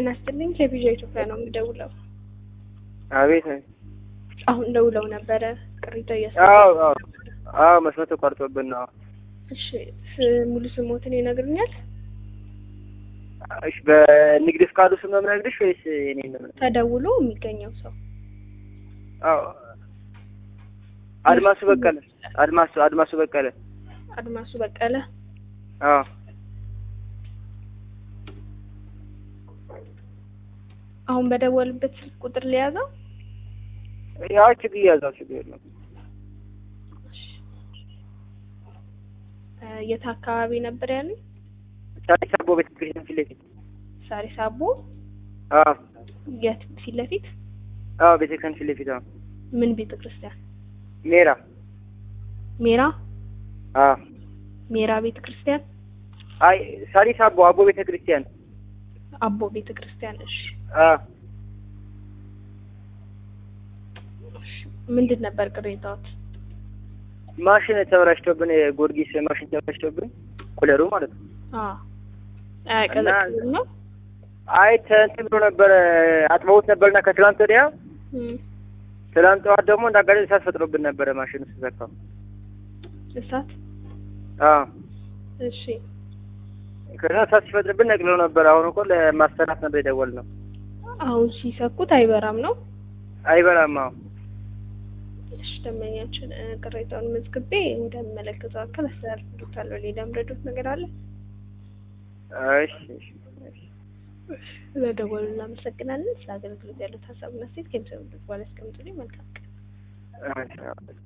ጤና ይስጥልኝ ከቪዥ ኢትዮጵያ ነው የምደውለው። አቤት አሁን ደውለው ነበረ ቅሬታ እያስ አዎ አዎ አዎ መስመር ተቋርጦብን ነው። እሺ ስ- ሙሉ ስሞትን ይነግሩኛል? እሺ በንግድ ፍቃዱ ስም ነው የምነግርሽ ወይስ የኔ ነው? ተደውሎ የሚገኘው ሰው አዎ አድማሱ በቀለ አድማሱ አድማሱ በቀለ አድማሱ በቀለ። አዎ አሁን በደወልበት ስልክ ቁጥር ሊያዘው ያው ችግር ያዛው ችግር የለም። እ የት አካባቢ ነበር ያሉኝ? ሳሪስ አቦ ቤተክርስቲያን ፊት ለፊት ሳሪስ አቦ አዎ የት ፊት ለፊት አዎ ቤተክርስቲያን ፊት ለፊት አዎ ምን ቤተ ክርስቲያን? ሜራ ሜራ አዎ ሜራ ቤተ ክርስቲያን አይ ሳሪስ አቦ አቦ ቤተክርስቲያን አቦ ቤተ ክርስቲያን። እሺ አዎ ምንድን ነበር ቅሬታዎት? ማሽን ተበላሽቶብን የጎርጊስ ማሽን ተበላሽቶብን ኩለሩ ማለት ነው። አዎ አያቀዘቅዝም ነው? አይ እንትን ብሎ ነበረ አጥበውት ነበርና ከትላንት ወዲያ እም፣ ትላንት ጠዋት ደግሞ እንደ አጋጣሚ እሳት ፈጥሮብን ነበረ ማሽኑ ሲዘካው። እሳት አዎ እሺ ከዛ እሳት ሲፈጥርብን ነቅለው ነበር። አሁን እኮ ለማሰራት ነበር የደወልነው። አሁን ሲሰኩት አይበራም ነው? አይበላም። አዎ እሺ ደንበኛችን እ፣ ቅሬታውን መዝግቤ ወደሚመለከተው አካል አስተላልፍልዎታለሁ። ሌላ ምረዶት ነገር አለ? እሺ እሺ እሺ። ስለደወሉ እናመሰግናለን። ስለ አገልግሎት ያሉት ሀሳብና ሴት ከሚሰሙበት በኋላ ያስቀምጡልኝ። መልካም ቀን። እሺ